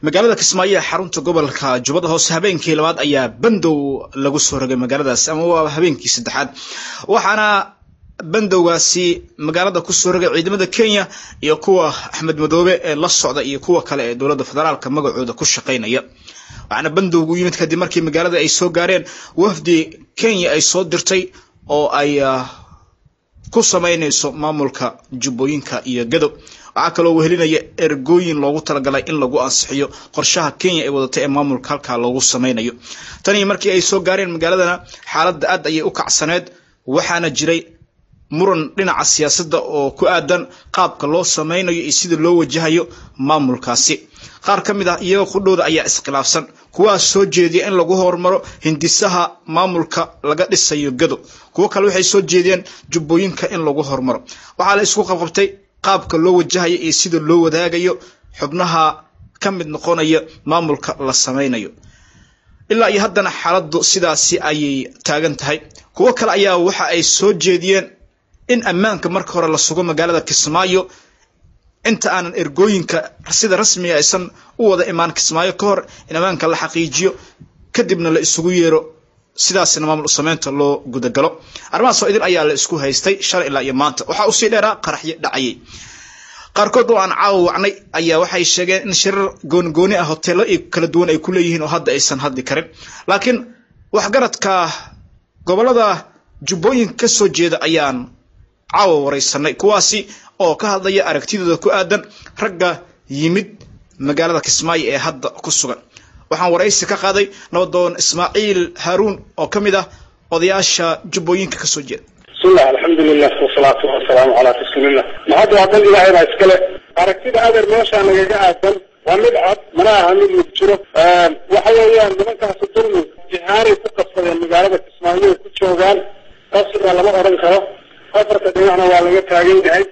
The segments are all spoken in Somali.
magaalada kismaayo ee xarunta gobolka jubbada hoose habeenkii labaad ayaa bandow lagu soo rogay magaaladaas ama waa habeenkii saddexaad waxaana bandowgaasi magaalada kusoo rogay ciidamada kenya iyo kuwa axmed madoobe ee la socda iyo kuwa kale ee dowladda federaalka magacooda ku shaqaynaya waxaana bandowgu yimid kadib markii magaalada ay soo gaareen wafdi kenya ay soo dirtay oo ay ku samaynayso maamulka jubbooyinka iyo gado waxaa kaloo wehelinaya ergooyin loogu talagalay in lagu ansixiyo qorshaha kenya ay wadatay ee maamulka halkaa loogu samaynayo tanii markii ay soo gaareen magaaladana xaaladda aad ayay u kacsaneed waxaana jiray muran dhinaca siyaasadda oo ku aadan qaabka loo samaynayo iyo sida loo wajahayo maamulkaasi qaar ka mid ah iyaga qudhooda ayaa iskhilaafsan kuwaas soo jeediya in lagu horumaro hindisaha maamulka laga dhisayo gado kuwo kale waxay soo jeediyeen jubbooyinka in lagu horumaro waxaa la isku qabqabtay qaabka loo wajahayo iyo sida loo wadaagayo xubnaha ka mid noqonaya maamulka la samaynayo ilaa iyo haddana xaaladdu sidaasi ayay taagan tahay kuwo kale ayaa waxa ay soo jeediyeen in ammaanka marka hore la sugo magaalada kismaayo inta aanan ergooyinka sida rasmiga aysan u wada imaan kismaayo ka hor in ammaanka la xaqiijiyo kadibna la isugu yeero sidaasna maamul sameynta loo gudagalo arrimahaas oo idin ayaa la isku haystay shalay ilaa iyo maanta waxaa usii dheeraa qaraxyo dhacayay qaarkood oo aan caawa wacnay ayaa waxay sheegeen in shirar goonigooni ah hoteelo kala duwan ay ku leeyihiin oo hadda aysan hadli karin laakiin waxgaradka gobolada jubbooyinka ka soo jeeda ayaan caawa waraysanay kuwaasi oo ka hadlaya aragtidooda ku aadan ragga yimid magaalada kismaayo ee hadda ku sugan waxaan waraysi ka qaaday nabadoon ismaaciil haaruun oo ka mid ah odayaasha jubbooyinka ka soo jeeda bismillah alxamdulilah wasalaatu wasalaamu calaa rasuulillah mahadda waa dan ilaahay baa iskale aragtida adeer meeshaa nagaga aadan waa mid cad mana aha mid mid jiro waxa weeyaan nimankaasi dulmi jihaaray ku qabsadeen magaalada kismaayo ay ku joogaan qasriga lama odhan karo afarta dhinacna waa laga taagan yahay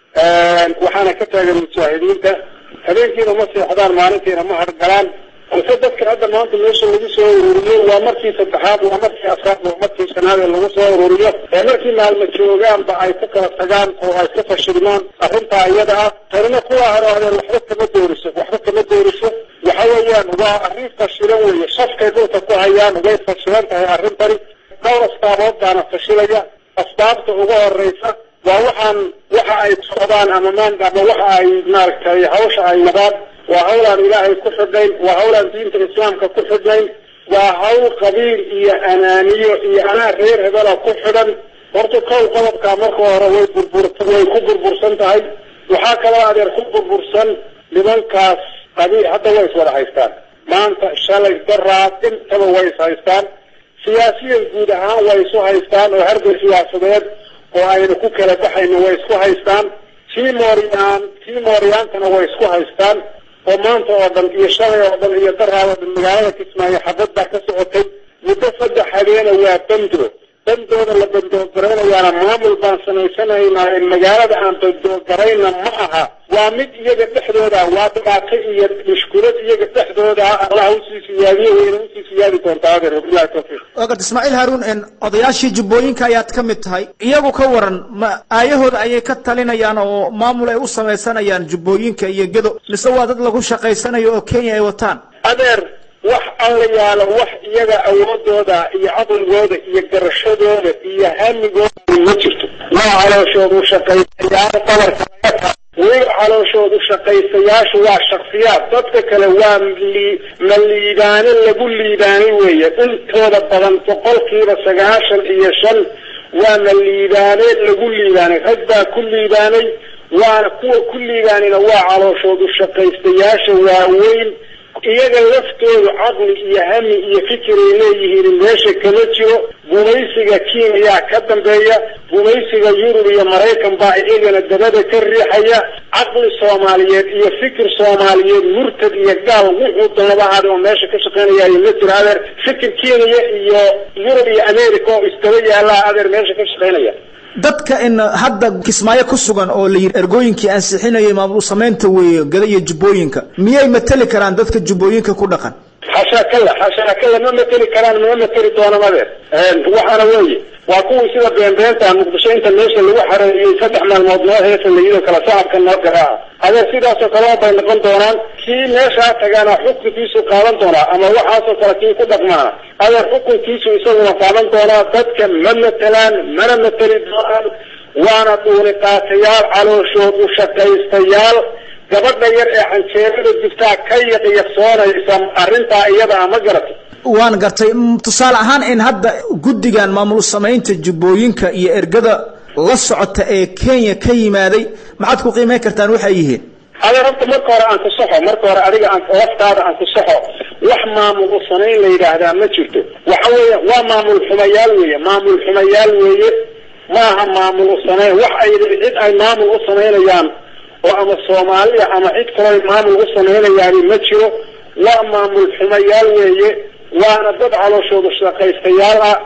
waxaana ka taagan mujaahidiinta habeenkiina ma seexdaan maalintiina ma hargalaan balse dadka hadda maanta meesha lagu soo ururiyo waa markii saddexaad waa markii afraad waa markii shanaad ee lagu soo ururiyo ee markii maalma joogaanba ay ku kala tagaan oo ay ka fashilmaan arrintaa iyada ah tanina kuwa haroodeen waxba kama dooriso waxba kama dooriso waxa weeyaan waa arrin fashilan weeye shafkay dhulka ku hayaan way fashilan tahay arrintani dhowr astaabood baana fashilaya asbaabta ugu horeysa waa waxaan waxa ay socdaan ama maanta ama waxa ay maaragtay hawsha ay wadaan waa hawlaan ilaahay ku xidhnayn waa hawlaan diinta islaamka ku xidhnayn waa hawl qabiil iyo anaaniyo iyo anaa reer hebela ku xidhan horta kow qodobkaa marka hore way burbur way ku burbursan tahay waxaa kaloo adeer ku burbursan nimankaas qabiil hadda way is wada haystaan maanta shalay daraad intaba way is haystaan siyaasiyan guud ahaan way isu haystaan oo hargay siyaasadeed oo ayna ku kala baxayna way isku haystaan tii mooriyaan tii mooriyaantana way isku haystaan oo maanta oo dhan iyo shalay oo dhan iyo daraad oo dhan magaalada kismaayo xabad baa ka socotay muddo saddex habeena waa bando bandooda la bandoogaraynayana maamul baan samaysanaynaa magaalada aan bandoogarayna ma aha waa mid iyaga dhexdooda waa dhibaato iyo mushkulad iyaga dhexdooda allah usii siyaadiye wayna usii siyaadi doontaa adeer wabilahi tawfiiq waagad ismaaciil haaruun odayaashii jubbooyinka ayaad ka mid tahay iyagu ka waran ma aayahooda ayay ka talinayaan oo maamul ay u samaysanayaan jubbooyinka iyo gedo mise waa dad lagu shaqaysanayo oo kenya ay wataan adeer wax alla yaalo wax iyaga awoodooda iyo caqligooda iyo garashadooda iyo hamigooda ma jirto waa calooshoodu shaqaysayaal qabarka laga weliba calooshoodu shaqaysayaashu waa shaksiyaad dadka kale waa ma liibaane lagu liibaanay weeye intooda badan boqolkiiba sagaashan iyo shan waa ma liibaane lagu liibaanay rag baa ku liibaanay waana kuwa ku liibaanayna waa calooshoodu shaqaystayaasha waaweyn iyaga laftoodu caqli iyo hami iyo fikiray leeyihiin meesha kama jiro gumaysiga kenya ka dambeeya gumaysiga yurub iyo maraykan baa iyagana dabada ka riixaya caqli soomaaliyeed iyo fikir soomaaliyeed murtad iyo gaal wuxuu doonaba ahaada oo meesha ka shaqeynaya ma jiro adeer fikir kenya iyo yurub iyo america oo isdaba yaallaa adeer meesha ka shaqeynaya dadka in hadda kismaayo ku sugan oo la yidhi ergooyinkii ansixinayay maamul samaynta weeye gada iyo jubbooyinka miyay mateli karaan dadka jubbooyinka ku dhaqan xashaa kalla xashaa kalla ma mateli karaan ma mateli doona madeer waxaana weeye waa kuwii sida beenbeenta muqdisho inta meesha lagu xareeyey saddex maalmood noo heesa layidhi kala sacabka noo garaaca adeer sidaasoo kale bay noqon doonaan kii meeshaa tagaana xukunkiisu qaadan doonaa ama waxaasoo kale kii ku dhaqmaana adeer xukunkiisu isaguna qaadan doonaa dadka ma matelaan mana mateli doonaan waana dhuuni qaatayaal calooshood u shaqaystayaal gabadha yar ee canjeerada jirtaa ka yaqiyasoonaysa arrintaa iyada ma garata waan gartay tusaale ahaan in hadda guddigan maamul samaynta jubbooyinka iyo ergada la socota ee kenya ka yimaaday maxaad ku qiimeyn kartaan waxay yihiin adeer horta marka hore aan ku saxo marka hore adiga aan laftaada aan ku saxo wax maamul u sanayn la yidhaahdaa ma jirto waxa weeye waa maamul xumayaal weeye maamul xumayaal weeye maaha maamul u sanayn wax ay cid ay maamul u samaynayaan oo ama soomaaliya ama cid kaloo maamul u samaynayaani ma jiro waa maamul xumayaal weeye waana dad calooshooda shaqaystayaal ah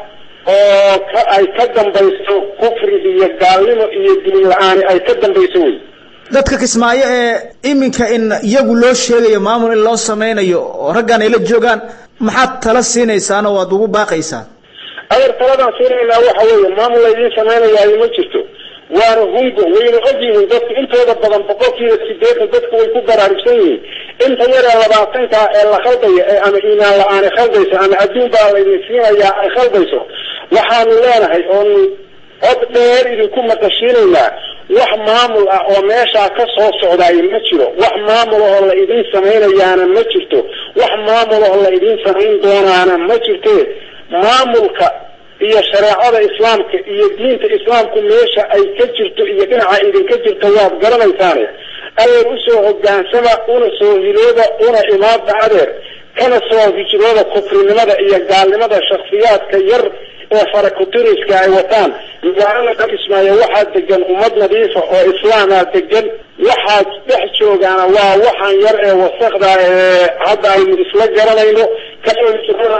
oo ka ay ka dambayso kufri iyo gaalnimo iyo diin la-aani ay ka dambayso wey dadka kismaayo ee iminka in iyagu loo sheegayo maamul in loo sameynayo oo raggan ay la joogaan maxaad tala siinaysaan oo waad ugu baaqaysaan adeer taladaan siinaynaa waxa weeye maamul laydiin samaynayaayo ma jirto waana hungo wayna ogyihiin dadku intooda badan boqolkiiba sideetan dadku way ku baraarugsan yihiin inta yaree labaatankaa ee la khaldaya ee ama iimaan la-aani khaldayso ama adduun baa laydin siinayaa ay khaldayso waxaanu leenahay oonu cod dheer idinku maqashiinaynaa wax maamul ah oo meeshaa ka soo socdaayo ma jiro wax maamul oo la idin samaynayaana ma jirto wax maamul oo la idin samayn doonaana ma jirte maamulka iyo shareecada islaamka iyo diinta islaamku meesha ay ka jirto iyo dhinaca idinka jirto waad garanaysaane adeer usoo hogaansama una soo hilooda una imaada adeer kana soo hijrooda kufrinimada iyo gaalnimada shaksiyaadka yar ee farakutiriska ay wataan magaalada ka kismaayo waxaa degan ummad nadiifa oo islaamaa degan waxaad dhex joogaana waa waxaan yar ee wasakda ee hadda aynu isla garanayno kasoo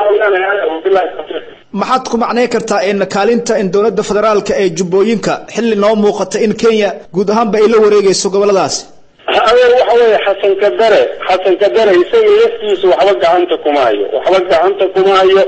hijrooda maxaad ku macnayn kartaa in kaalinta in dowladda federaalka ee jubbooyinka xilli noo muuqata in kenya guud ahaanba ay la wareegayso goboladaasi adeer waxa weeye xasan kadare xasan kadare isaga laftiisa waxba gacanta kuma hayo waxba gacanta kuma hayo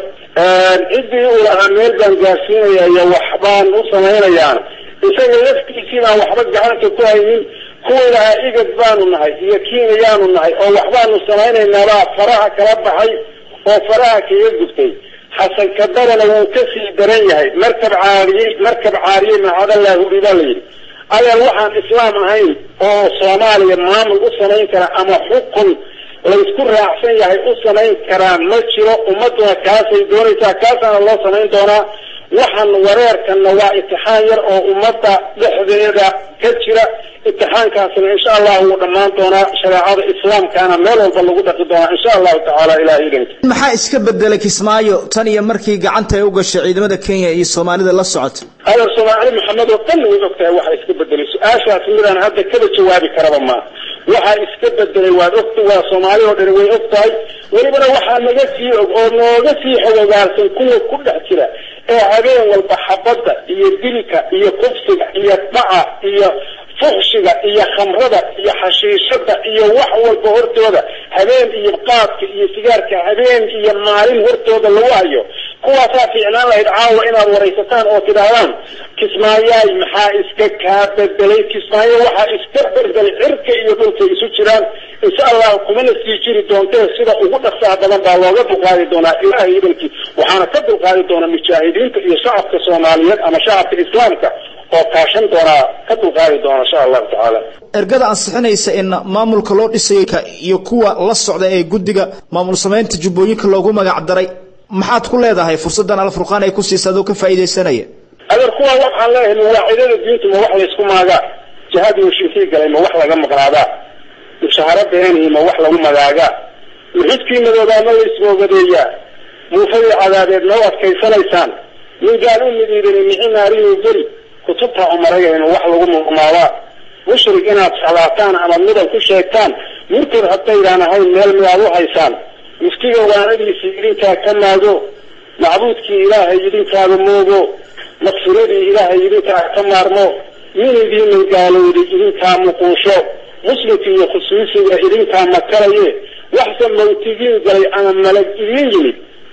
ciddii uu lahaa meel baan gaarsiinaya iyo waxbaan u samaynayaan isaga laftiisiibaan waxba gacanta ku haynin kuwa lahaa igad baanu nahay iyo kenyayaanu nahay oo waxbaanu samaynaynaabaa faraha kala baxay oo faraha kaga gubtay xasan kadarena wuu kasii daran yahay markab caariyey markab caariyey macadallah huri baa la yidhi adeer waxaan islaam ahayn oo soomaaliya maamul u samayn kara ama xukun laysku raacsan yahay u samayn karaa ma jiro ummaduna kaasay doonaysaa kaasaana loo samayn doonaa waxaan wareerkanna waa itixaan yar oo ummadda dhexdeeda ka jira itixaankaasna insha allahu wuu dhammaan doonaa shareecada islaamkaana meel walba lagu dhaqi doonaa insha allahu tacaala ilahay idanki maxaa iska bedelay kismaayo tan iyo markii gacanta ay u gashay ciidamada kenya iyo soomaalida la socota adeer soomaali maxamed oo dhan way og tahay waxa iska bedelay su-aashaas midaan hadda kaba jawaabi karaba maaha waxaa iska bedelay waad ogta waa soomaali oo dhani way og tahay welibana waxaa naga sii og oo nooga sii xogogaalsan kuwa ku dhex jira ee habeen walba xabadda iyo dilka iyo kufsiga iyo dhaca iyo fuxshiga iyo khamrada iyo xashiishada iyo wax walba hortooda habeen iyo qaadka iyo sigaarka habeen iyo maalin hortooda lagu hayo kuwaasaa fiicnaan lahayd caawa inaad waraysataan oo tidhaahdaan kismaayaay maxaa iska kaa bedelay kismaayo waxaa iska bedelay cirka iyo dhulka isu jiraan insha allahu kumana sii jiri doontee sida ugu dhaqsaha badan baa looga dulqaadi doonaa ilaahay idankii waxaana ka dulqaadi doona mujaahidiinta iyo shacabka soomaaliyeed ama shacabka islaamka oo kaashan doonaa ka dulqaadi doona insha allahu tacaala ergada ansixinaysa in maamulka loo dhisayo iyo kuwa la socda ee guddiga maamul samaynta jubbooyinka loogu magac daray maxaad ku leedahay fursadan alfurqaan ay ku siisa adoo ka faa'iidaysanaya adeer kuwa waxaan leeyahay mawaacidada diintu ma wax laysku maagaa jihadii mushrikiin galay ma wax laga maqnaadaa mushaharo beenihi ma wax lagu magaagaa muxudkii madoobaa ma laysmoogadeeyaa muufadii cadaadeed ma u adkaysanaysaan min gaal u midiidani mixi naariyuu geli kutubta umarayaynu wax lagu murmaabaa mushrik inaad salaataan ama midab ku sheegtaan murtad haddaydaan ahayn meel midaad u haysaan muftiga waanadiisi idinkaa ka maago macbuudkii ilaahay idinkaaba moogo maqsuradii ilaahay idinkaa ka maarmo min idiina gaalowday idinkaa muquusho muslimka iyo khusuusiga idinkaa makalaye waxse mawtigiin galay ama malag idiin yimid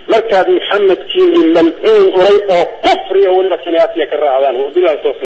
markaad maxamedkiini malcuun uray oo kufriya weliba kiniyaasiya ka raacdaan wabilahi tawfiiq